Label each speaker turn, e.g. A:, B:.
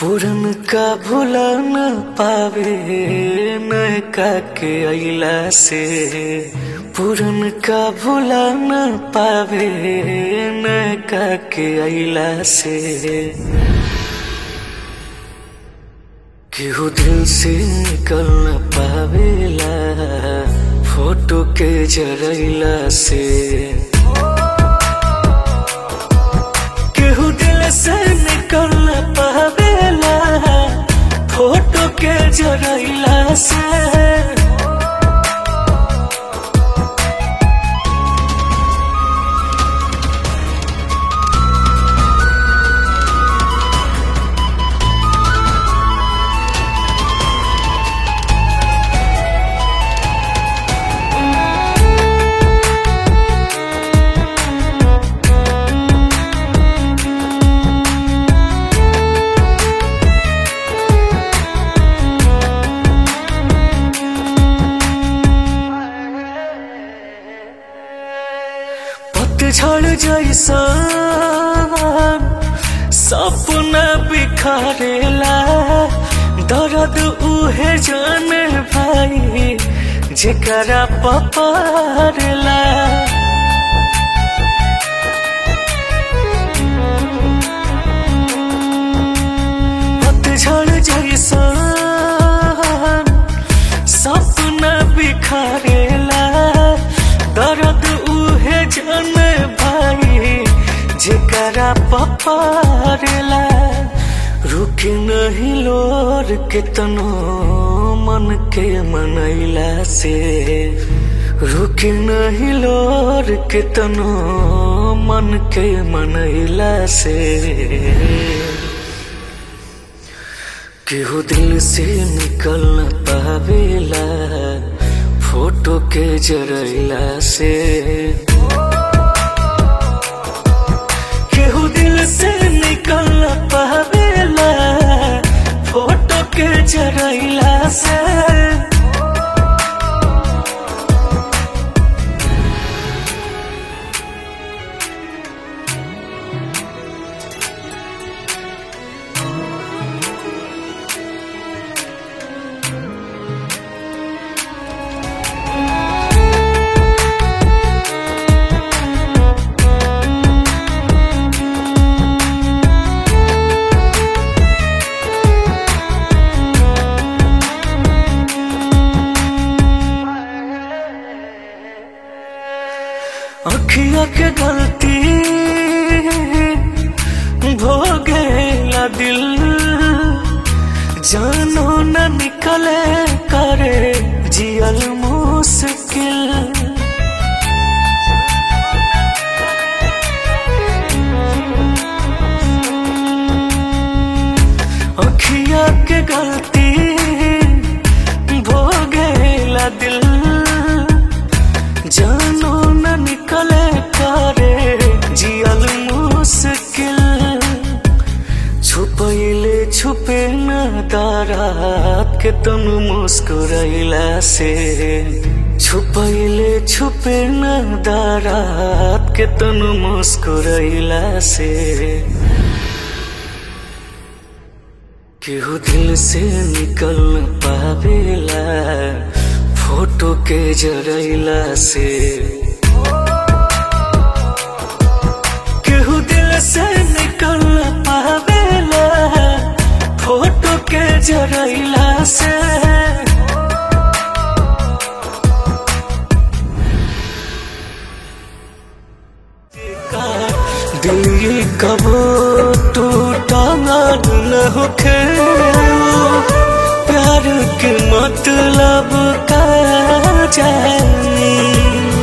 A: पुरन का भूला न पावे नयका के अइला से पुरन का भूला न पावे नयका के अइला से केहू दिल से निकल न पावेला फोटो के जरैला से केहू दिल से निकल न पावेला फोटो के जरैला से पतझड़ जैसा सपना बिखारेला दर्द उहे जाने भाई जेकरा पपारेला पतझड़ जैसा सपना बिखारेला दर्द उहे जाने भाई जेकरा पपारेला रुक नहीं लोर के तनो मन के मनैला से रुक नहीं लोर के तनो मन के मनैला से केहू दिल से निकल न पावेला फोटो के जरैला से केहू दिल से निकल न पावेला फोटो के जरैला से अखिया के गलती भोगेला दिल जानो न निकले करे जियल मुश्किल अखिया के गलती भोगेला दिल जानो न निकले करे जियल मुश्किल छुपैले छुपे न दारात के तुम मुस्कुरैला से छुपैले छुपे न दारात के तुम मुस्कुरैला से केहू दिल से निकल न पावेला फोटो के जरैला से केहू दिल से निकल न पावेला फोटो के जरैला से दिल कबो टूटा न होखे प्यार के मतलब का जानी